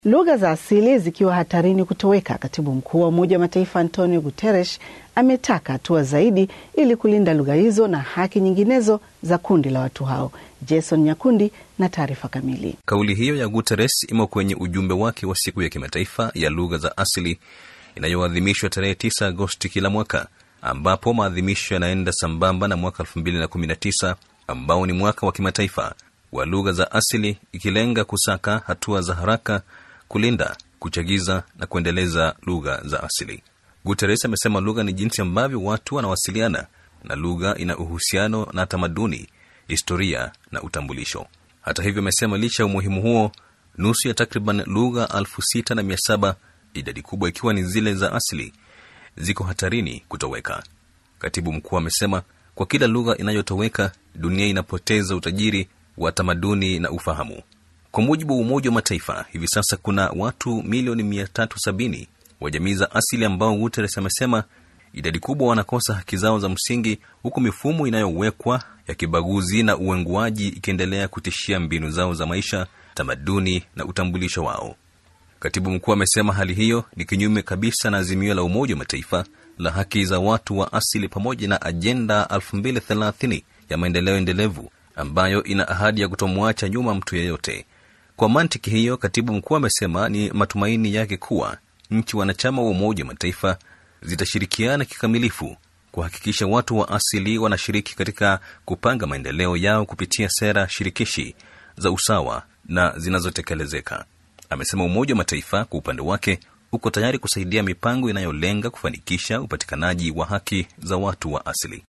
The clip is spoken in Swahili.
Lugha za asili zikiwa hatarini kutoweka, katibu mkuu wa Umoja wa Mataifa Antonio Guterres ametaka hatua zaidi ili kulinda lugha hizo na haki nyinginezo za kundi la watu hao. Jason Nyakundi na taarifa kamili. Kauli hiyo ya Guterres imo kwenye ujumbe wake wa siku ya kimataifa ya lugha za asili inayoadhimishwa tarehe 9 Agosti kila mwaka, ambapo maadhimisho yanaenda sambamba na mwaka 2019 ambao ni mwaka wa kimataifa wa lugha za asili, ikilenga kusaka hatua za haraka kulinda, kuchagiza na kuendeleza lugha za asili. Guterres amesema lugha ni jinsi ambavyo watu wanawasiliana, na lugha ina uhusiano na tamaduni, historia na utambulisho. Hata hivyo, amesema licha ya umuhimu huo, nusu ya takriban lugha elfu sita na mia saba idadi kubwa ikiwa ni zile za asili, ziko hatarini kutoweka. Katibu mkuu amesema kwa kila lugha inayotoweka, dunia inapoteza utajiri wa tamaduni na ufahamu. Kwa mujibu wa Umoja wa Mataifa, hivi sasa kuna watu milioni 370 wa jamii za asili ambao Guterres amesema idadi kubwa wanakosa haki zao za msingi, huku mifumo inayowekwa ya kibaguzi na uenguaji ikiendelea kutishia mbinu zao za maisha, tamaduni na utambulisho wao. Katibu mkuu amesema hali hiyo ni kinyume kabisa na azimio la Umoja wa Mataifa la haki za watu wa asili pamoja na ajenda 2030 ya maendeleo endelevu ambayo ina ahadi ya kutomwacha nyuma mtu yeyote. Kwa mantiki hiyo, katibu mkuu amesema ni matumaini yake kuwa nchi wanachama wa Umoja wa Mataifa zitashirikiana kikamilifu kuhakikisha watu wa asili wanashiriki katika kupanga maendeleo yao kupitia sera shirikishi za usawa na zinazotekelezeka. Amesema Umoja wa Mataifa kwa upande wake uko tayari kusaidia mipango inayolenga kufanikisha upatikanaji wa haki za watu wa asili.